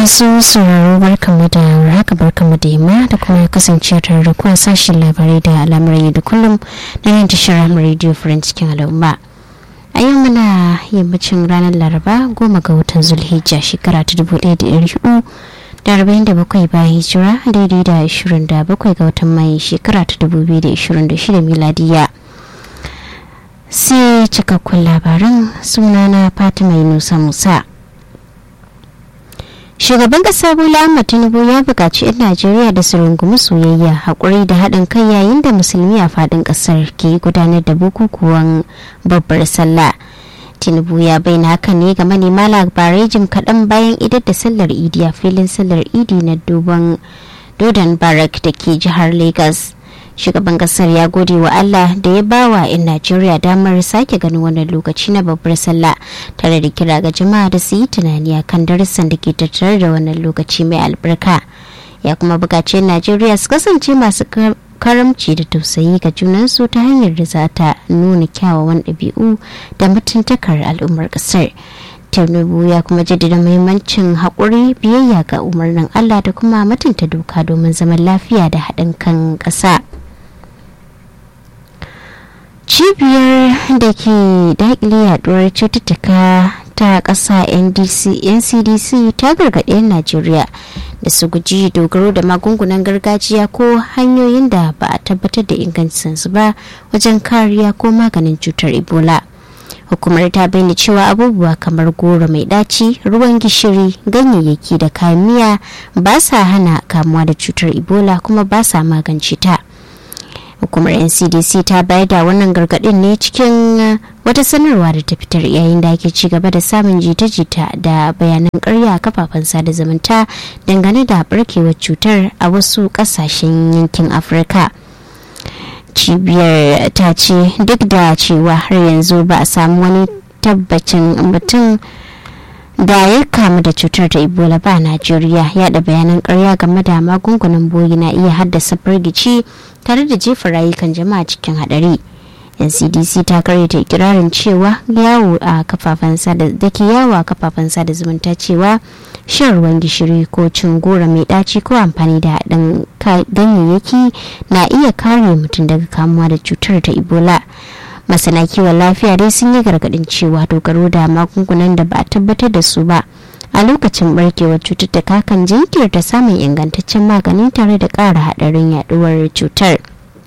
masu sauraro barkanmu da haka barkanmu da yamma da kuma kasance tare da kuwa sashen labarai da al'amuran da kullum na yin tashar radio friend cikin al'umma a yau muna yammacin ranar laraba goma ga watan zulhijja shekara ta dubu ɗaya da ɗari hudu da arba'in da bakwai bayan hijira daidai da ashirin da bakwai ga watan mai shekara ta dubu biyu da ashirin da shida miladiya sai cikakkun labaran sunana fatima yunusa musa shugaban kasa bola ahmad tinubu ya buƙaci 'yan najeriya da su rungumi soyayya haƙuri da haɗin kai yayin da musulmi a faɗin ƙasar ke gudanar da bukukuwan babbar sallah tinubu ya bayyana haka ne ga manema labarai jim kaɗan bayan idar da sallar idi a filin sallar idi na duban dodon barak da ke jihar lagos shugaban kasar ya gode wa allah da ya ba wa 'yan najeriya damar sake ganin wannan lokaci na babbar sallah tare da kira ga jama'a da su yi tunani a kan darussan da ke tattare da wannan lokaci mai albarka ya kuma buƙaci 'yan najeriya su kasance masu karamci da tausayi ga junansu ta hanyar da za ta nuna kyawawan ɗabi'u da mutuntakar al'ummar ƙasar tinubu ya kuma jaddada muhimmancin haƙuri biyayya ga umarnin allah da kuma mutunta doka domin zaman lafiya da haɗin kan ƙasa. cibiyar da ke daƙile yaduwar cututtuka ta ƙasa ncdc ta gargaɗi 'yan najeriya da su guji dogaro da magungunan gargajiya ko hanyoyin da ba a tabbatar da ingancinsu ba wajen kariya ko maganin cutar ebola hukumar ta bayyana cewa abubuwa kamar goro mai ɗaci ruwan gishiri ganyayyaki da kayan miya ba sa hana kamuwa da cutar ebola kuma ba sa magance ta hukumar ncdc ta bayar da wannan gargaɗin ne cikin wata sanarwa da ta fitar yayin da ake ci gaba da samun jita-jita da bayanan karya a kafafen sada zumunta dangane da barkewar cutar a wasu ƙasashen yankin afirka cibiyar ta ce duk da cewa har yanzu ba a samu wani tabbacin mutum da ya kamu da cutar ta ebola ba najeriya yada bayanan karya game da magungunan boyi na iya haddasa firgici tare da jefa rayukan jama'a cikin hadari ncdc ta karyata ikirarin cewa yawo a kafafen sada da ke yawo a kafafen sada zumunta cewa shan ruwan gishiri ko cin gora mai daci ko amfani da haɗin ganyayyaki na iya kare mutum daga kamuwa da cutar ta ebola masana kiwon lafiya dai sun yi gargadin cewa dogaro da magungunan da ba a tabbatar da su ba a lokacin barkewar cututtuka kan jinkirta samun ingantaccen magani tare da ƙara haɗarin yaduwar cutar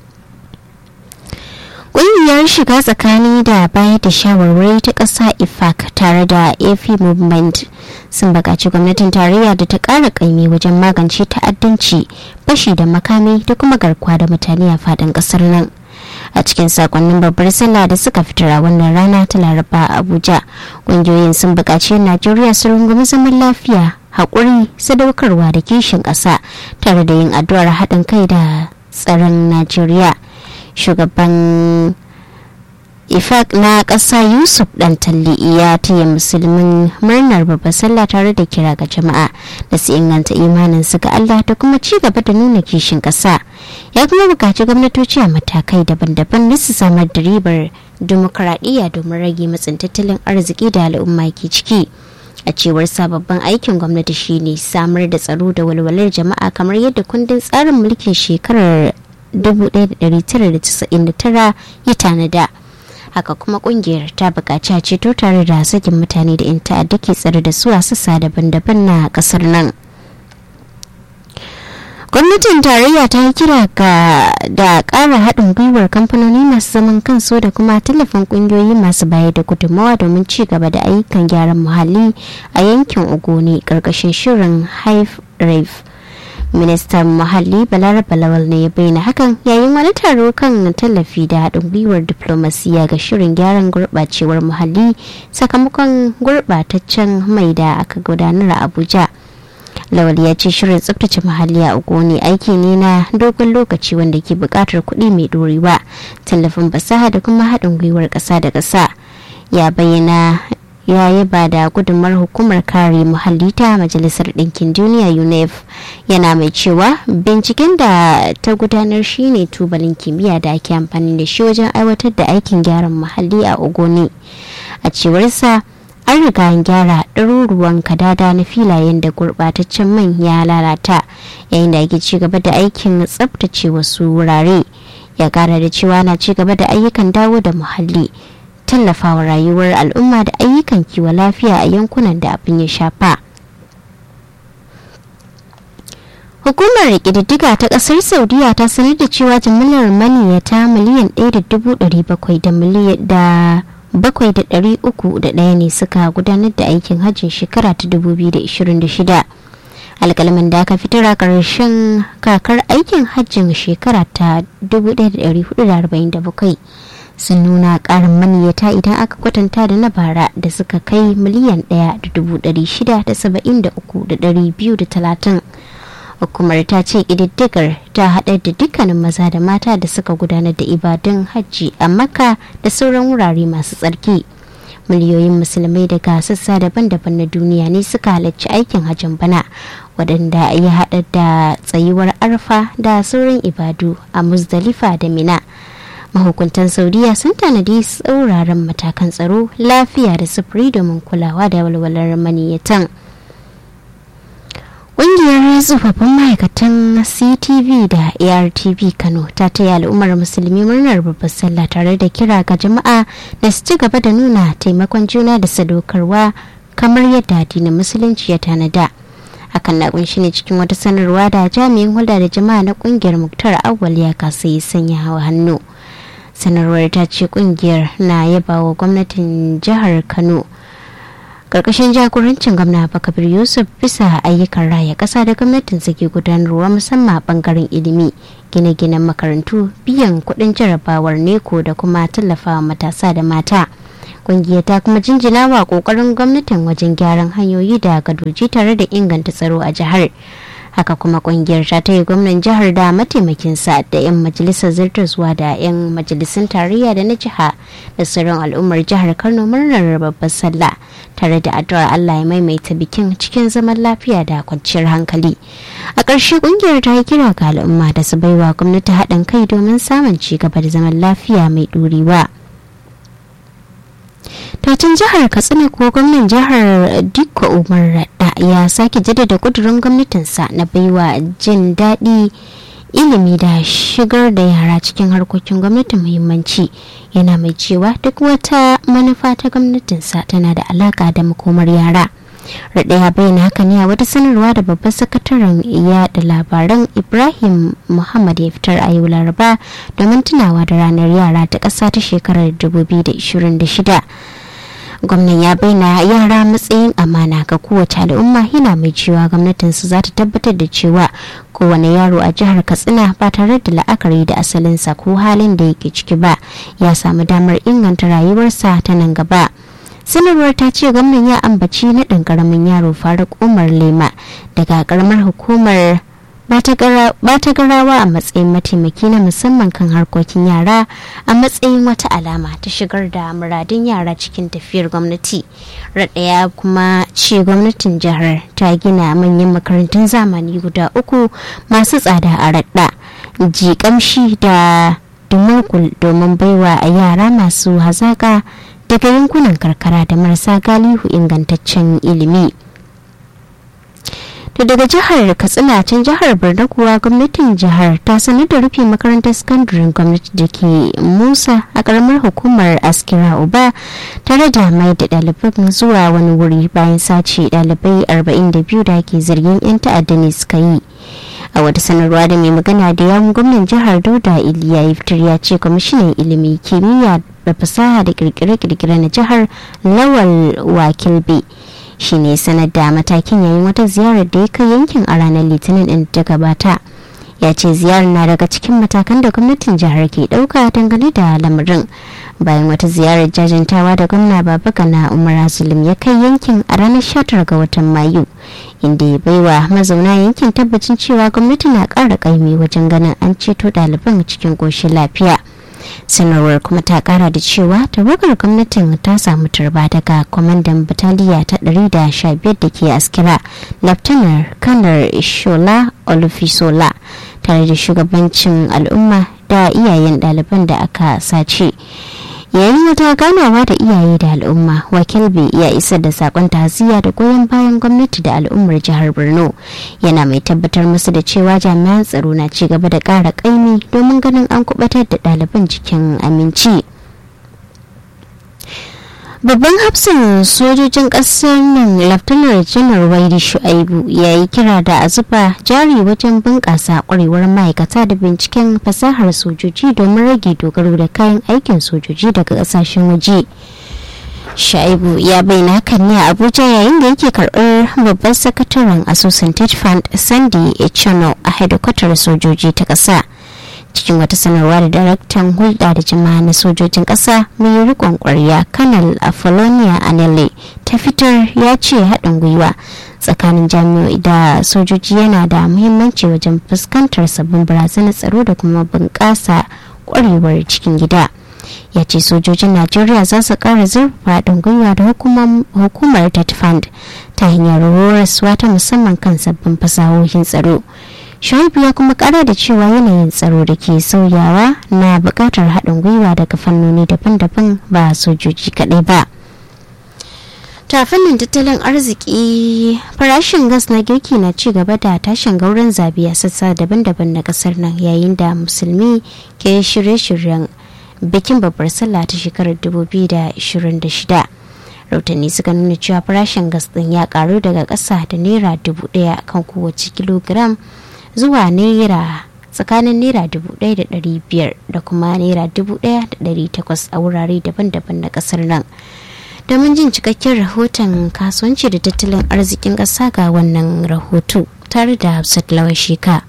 ƙungiyar shiga tsakani da bayar da shawarwari ta ƙasa ifac tare da ap movement sun buƙaci gwamnatin tarayya da ta ƙara ƙaimi wajen magance ta'addanci fashi da makami da kuma garkuwa da mutane a faɗin ƙasar nan a cikin sakonnin babbar sallah da suka fitar a wannan rana ta laraba a abuja ƙungiyoyin sun buƙaci najeriya su rungumi zaman lafiya haƙuri sadaukarwa da kishin ƙasa tare da yin addu'ar haɗin kai da tsaron najeriya shugaban ifak na ƙasa yusuf dan talli ya taya musulmin murnar babbar sallah tare da kira ga jama'a da su inganta imanin su ga allah da kuma ci gaba da nuna kishin ƙasa ya kuma buƙaci gwamnatoci a matakai daban-daban na su samar da ribar dimokuraɗiyya domin rage matsin tattalin arziki da al'umma ke ciki a cewar sababbin aikin gwamnati shine samar da tsaro da walwalar jama'a kamar yadda kundin tsarin mulkin shekarar 1999 ya tanada haka kuma kungiyar ta buƙaci a ceto tare da sakin mutane da 'yan ta'adda ke tsare da su a sassa daban-daban na ƙasar nan gwamnatin tarayya ta yi kira ga da ƙara haɗin gwiwar kamfanoni masu zaman kansu da kuma tallafin ƙungiyoyi masu bayar da gudunmawa domin ci gaba da ayyukan gyaran muhalli a yankin ogoni ƙarƙashin shirin hive rave ministan muhalli balaraba lawal ne ya bayyana hakan yayin wani taro kan tallafi da haɗin gwiwar diplomasiya ga shirin gyaran gurɓacewar muhalli sakamakon gurɓataccen mai da aka gudanar a abuja lawal ya ce shirin tsabtace muhalli a ogoni aiki ne na dogon lokaci wanda ke buƙatar kuɗi mai ɗorewa tallafin fasaha da kuma haɗin gwiwar ƙasa da ƙasa ya bayyana ya yaba da gudunmar hukumar kare muhalli ta majalisar ɗinkin duniya unef yana mai cewa binciken da ta gudanar shine tubalin kimiyya da ake amfani da shi wajen aiwatar da aikin gyaran muhalli a ogoni a cewarsa an riga an gyara ɗaruruwan kadada na filayen da gurɓataccen man ya lalata yayin da ake ci gaba da aikin tsabtace wasu wurare ya kara da cewa na ci gaba da ayyukan dawo da muhalli tallafawa rayuwar al'umma da ayyukan kiwon lafiya a yankunan da abin ya shafa hukumar ƙididdiga ta ƙasar saudiya ta sanar da cewa jimillar maniyyata miliyan 1.700 da miliyan da bakwai da ɗari uku da ɗaya ne suka gudanar da aikin hajjin shekara ta 2026 alƙalamin da aka fitar a ƙarshen kakar aikin hajjin shekara ta 1447 sun nuna ƙarin maniyyata idan aka kwatanta da na bara da suka kai miliyan 1,673,230 hukumar ta ce ƙididdigar ta haɗa da dukkanin maza da mata da suka gudanar da ibadun hajji a makka da sauran wurare masu tsarki miliyoyin musulmai daga sassa daban-daban na duniya ne suka halarci aikin hajjin bana waɗanda ya haɗa da tsayuwar arfa da sauran ibadu a muzdalifa da mina mahukuntan saudiya sun tanadi tsauraran matakan tsaro lafiya da sufuri domin kulawa da walwalar maniyyatan Ƙungiyar tsofaffin ma'aikatan CTV da ARTV Kano ta taya al'ummar musulmi murnar babbar sallah tare da kira ga jama'a da su ci gaba da nuna taimakon juna da sadaukarwa kamar yadda addinin musulunci ya tanada. Hakan na kunshi ne cikin wata sanarwa da jami'in hulɗa da jama'a na ƙungiyar Muktar Awwal ya kasa yi sanya hawa hannu. Sanarwar ta ce ƙungiyar na yaba wa gwamnatin jihar Kano. karkashin jagorancin gwamna bakabir yusuf bisa ayyukan raya kasa da gwamnatin ke gudanarwa musamman a bangaren ilimi gine-ginen makarantu biyan kudin jarabawar neko da kuma tallafawa matasa da mata kungiyar ta kuma jinjina wa kokarin gwamnatin wajen gyaran hanyoyi da gadoji tare da inganta tsaro a jihar haka kuma kungiyar ta taya gwamnan jihar da mataimakinsa da 'yan majalisar zartaswa da 'yan majalisun tarayya da na jiha da sauran al'ummar jihar kano murnar babbar sallah tare da addu'ar allah ya maimaita bikin cikin zaman lafiya da kwanciyar hankali a ƙarshe kungiyar ta yi kira ga al'umma da su baiwa gwamnati haɗin kai domin samun ci gaba da zaman lafiya mai ɗorewa. Tacin jihar Katsina ko gwamnan jihar Dikko Umar Radda ya sake jaddada kudurin gwamnatinsa na baiwa jin daɗi ilimi da shigar da yara cikin harkokin gwamnati muhimmanci yana mai cewa duk wata manufa ta gwamnatinsa tana da alaka da makomar yara. Radda ya bayyana haka ne a wata sanarwa da babban sakataren yada labaran Ibrahim Muhammad ya fitar a yau Laraba domin tunawa da ranar yara ta ƙasa ta shekarar 2026. gwamnan ya bayyana yara matsayin amana ga kowace al'umma yana mai cewa gwamnatinsu za ta tabbatar da cewa kowane yaro a jihar katsina ba tare da la'akari da asalinsa ko halin da yake ciki ba ya samu damar inganta rayuwarsa ta nan gaba sanarwar ta ce gwamnan ya ambaci naɗin ƙaramin yaro faruk umar lema daga ƙaramar hukumar ba ta garawa a matsayin mataimaki na musamman kan harkokin yara a matsayin wata alama ta shigar da muradun yara cikin tafiyar gwamnati raɗaya kuma ce gwamnatin jihar ta gina manyan makarantun zamani guda uku masu tsada a raɗa jikamshi da dumurkul domin baiwa a yara masu hazaƙa daga yankunan karkara da marasa galihu ingantaccen ilimi. to daga jihar katsina can jihar borno kuwa gwamnatin jihar ta sanar da rufe makarantar sakandaren gwamnati da ke musa a karamar hukumar askira uba tare da mai da ɗaliban zuwa wani wuri bayan sace ɗalibai 42 da ke zargin 'yan ta'adda ne suka yi a wata sanarwa da mai magana da yawun gwamnan jihar dauda iliya iftar ya ce kwamishinan ilimi kimiyya da fasaha da kirkire-kirkire na jihar lawal wakilbe shi ne sanar da matakin yayin wata ziyarar da ya kai yankin a ranar litinin din ta gabata ya ce ziyarar na daga cikin matakan da gwamnatin jihar ke dauka dangane da lamarin bayan wata ziyarar jajantawa da gwamna baba gana umar zulum ya kai yankin a ranar 19 ga watan mayu inda ya baiwa mazauna yankin tabbacin cewa gwamnati na ƙara ƙaimi wajen ganin an ceto ɗaliban cikin ƙoshin lafiya sanarwar kuma ta kara da cewa tawagar gwamnatin ta samu turba daga kwamandan bataliya ta 115 da ke askira laftanar kanar shola olufisola tare da shugabancin al'umma da iyayen ɗaliban da aka sace yayin wata ganawa da iyaye da al'umma wakilbi ya isar da sakon ta'aziyya da goyon bayan gwamnati da al'ummar jihar borno yana mai tabbatar musu da cewa jami'an tsaro na ci gaba da ƙara ƙaimi domin ganin an kubatar da ɗaliban cikin aminci babban hafsin sojojin ƙasar nan laftanar janar waidi shu'aibu ya yi kira da a zuba jari wajen bunƙasa ƙwarewar ma'aikata da binciken fasahar sojoji domin rage dogaro da kayan aikin sojoji daga ƙasashen waje shaibu ya bayyana hakan ne a abuja yayin da yake karɓar babban sakataren asusun ted fund sandy echono a hedikwatar sojoji ta ƙasa cikin wata sanarwa da daraktan hulɗa da jama'a na sojojin ƙasa mai rikon ƙwarya kanal apollonia anele ta fitar ya ce haɗin gwiwa tsakanin jami'o'i da sojoji yana da muhimmanci wajen fuskantar sabbin barazanar tsaro da kuma bunƙasa ƙwarewar cikin gida ya ce sojojin najeriya za su ƙara zurfa haɗin gwiwa da hukumar tetfund ta hanyar horaswa ta musamman kan sabbin fasahohin tsaro shaibu ya kuma kara da cewa yanayin tsaro da ke sauyawa na bukatar haɗin gwiwa daga fannoni daban-daban ba sojoji kaɗai ba ta fannin tattalin arziki farashin gas na girki na ci gaba da tashin gauran zabi a sassa daban-daban na kasar nan yayin da musulmi ke shirye-shiryen bikin babbar sallah ta shekarar 2026 rautani suka nuna cewa farashin gas din ya karu daga ƙasa da naira dubu ɗaya kan kowace kilogiram zuwa naira tsakanin naira dubu ɗaya da ɗari biyar da kuma naira dubu ɗaya da ɗari takwas a wurare daban-daban na ƙasar nan domin jin cikakken rahoton kasuwanci da tattalin arzikin ƙasa ga wannan rahoto tare da hafsat lawan sheka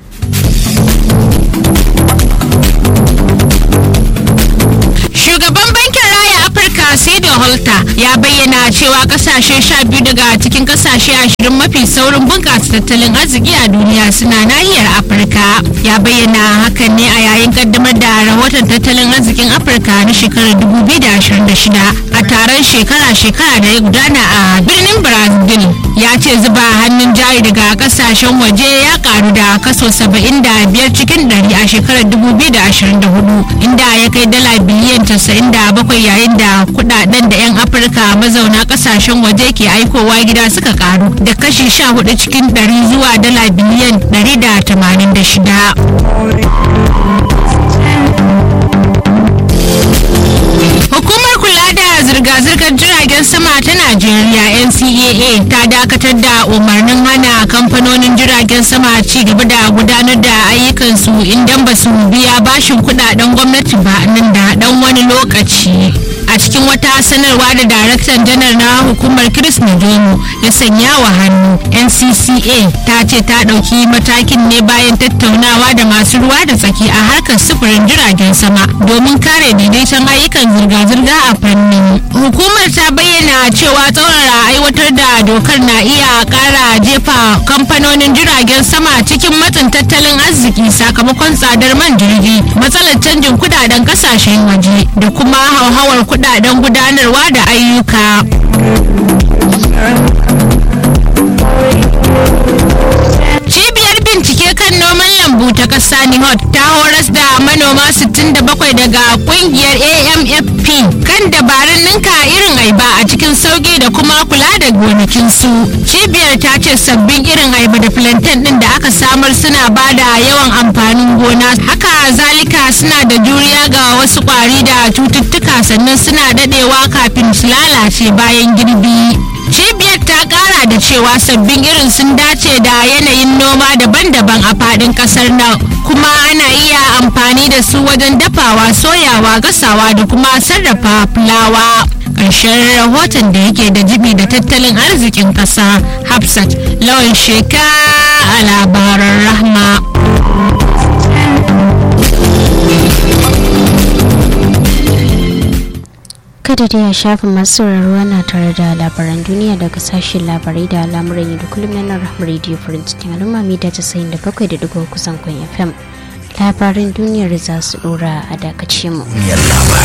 shugaban bankin raya afirka sai holta ya bayyana cewa kasashe sha biyu daga cikin kasashe ashirin mafi saurin bunƙasa tattalin arziki a duniya suna nahiyar afirka ya bayyana hakan ne a yayin kaddamar da rahoton tattalin arzikin afirka na shekarar 2026 a taron shekara-shekara da ya gudana a birnin brazil ya ce zuba hannun jari daga kasashen waje ya karu da kaso 75 cikin 100 a shekarar 2024 inda ya kai dala biliyan 97 yayin da kudaden da 'yan afirka mazauna kasashen waje ke aikowa gida suka karu da kashi 14 cikin 100 zuwa dala biliyan 186 Hukumar kula da zirga-zirgar jiragen sama ta Najeriya NCAA ta dakatar da umarnin hana kamfanonin jiragen sama ci gaba da gudanar da ayyukansu idan ba su biya bashin kudaden gwamnati ba nan da dan wani lokaci. a cikin wata sanarwa da daraktan janar na hukumar chris Nijono ya sanya wa hannu ncca ta ce ta ɗauki matakin ne bayan tattaunawa da masu ruwa da tsaki a harkar sufurin jiragen sama domin kare daidaiton ayyukan zirga-zirga a fannin hukumar ta bayyana cewa tsaurara aiwatar da dokar na iya kara jefa kamfanonin jiragen sama cikin matsin tattalin arziki sakamakon tsadar man jirgi matsalar canjin kudaden kasashen waje da kuma hauhawar kudaden gudanarwa da ayyuka cibiyar bincike kan noman lambu ta ƙasa nihot ta horas da manoma 67 daga kungiyar amfp kan dabarun ninka irin aiba a cikin sauki da kuma kula da gonakinsu cibiyar ta ce sabbin irin aiba da plantain din da aka samar suna ba da yawan amfanin gona haka zalika suna da juriya ga wasu kwari da cututtuka sannan suna dadewa kafin su lalace bayan girbi cibiyar ta kara da cewa sabbin irin sun dace da yanayin noma daban-daban a fadin kasar nan kuma ana iya amfani da su wajen dafawa soyawa gasawa da kuma sarrafa fulawa ƙarshen rahoton da yake da jibi da tattalin arzikin ƙasa hafsat lawan sheka a labaran rahma kada da ya shafi masu sauraro na tare da labaran duniya daga sashen labarai da al'amuran yau da kullum na nan rahama radio farin cikin al'umma mita casa'in da bakwai da digo kusan kwan fm labaran duniyar za su dora a dakace mu